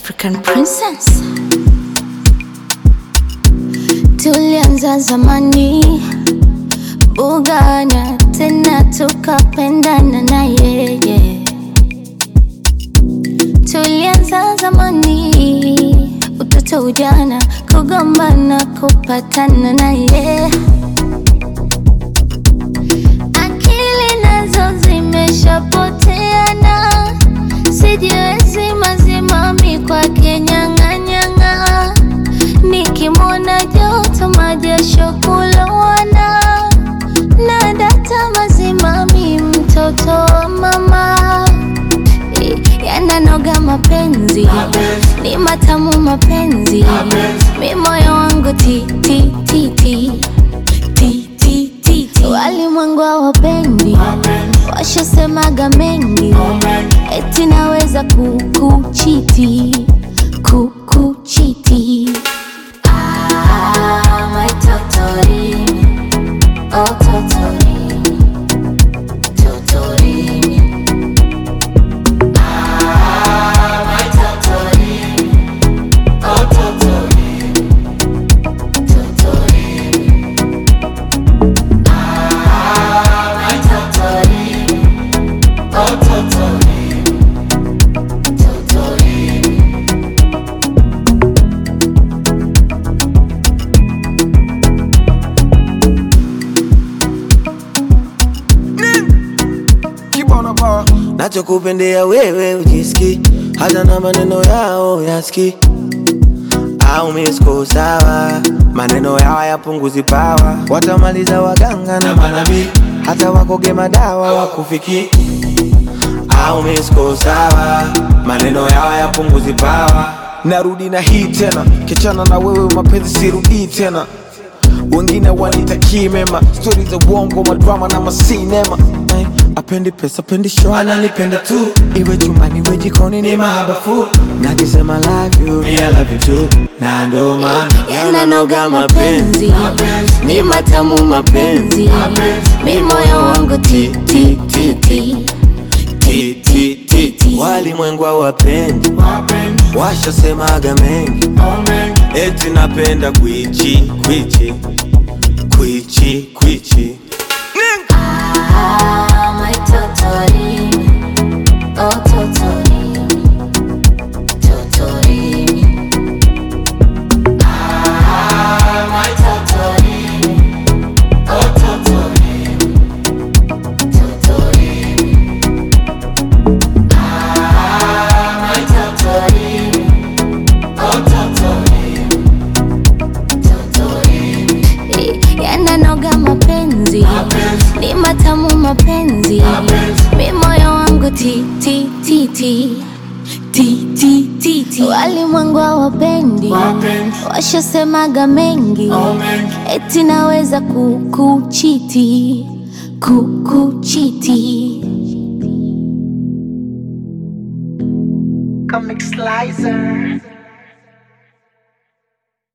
African princess. Tulianza zamani bugana, tena tukapendana na yeye. Tulianza zamani, utoto, ujana, kugombana, kupatana na yeye. Akili nazo zimeshapoteana, sijiwezi mazimami kwake nyang'anyang'a, nikimwona joto majasho kulowana, na data mazimami, mtoto wa mama Eh, yananoga mapenzi ni matamu mapenzi mi moyo wangu ti ti ti ti ti ti ti ti walimwengu hawapendi washasemaga mengi eti naweza kukuchiti kukuchiti Ah, my totorimi, oh totorimi, totorimi. Kibona bar. nachokupendea wewe ujiski hata na maneno yao yaski au misko sawa maneno yao yapunguzi pawa watamaliza waganga na manabii hata wakoge madawa wakufiki au misko sawa maneno yao yapunguzi pawa narudi na hii tena kichana na wewe mapenzi sirudii tena wengine wanitakii mema stori za uongo madrama na masinema Ay, apendi pesa pendi show ananipenda tu iwe chumbani iwe jikoni ni mahabafu nakisema love you, me I love you too na ndo maana yananoga mapenzi ni matamu mapenzi mi moyo wangu ti ti ti ti Ti, ti, ti, ti. walimwengu hawapendi washasemaga mengi eti napenda kwichi kwichi kwichi kwichi Ah, my totorimi, oh totorimi, totorimi. Ah, my totorimi, oh totorimi, totorimi. Ah, my totorimi, oh totorimi, totorimi. Eh, yananoga mapenzi ni matamu mapenzi mi moyo wangu ti ti ti ti ti ti ti ti walimwengu hawapendi washasemaga mengi eti naweza kukuchiti kukuchiti Comic Slicer.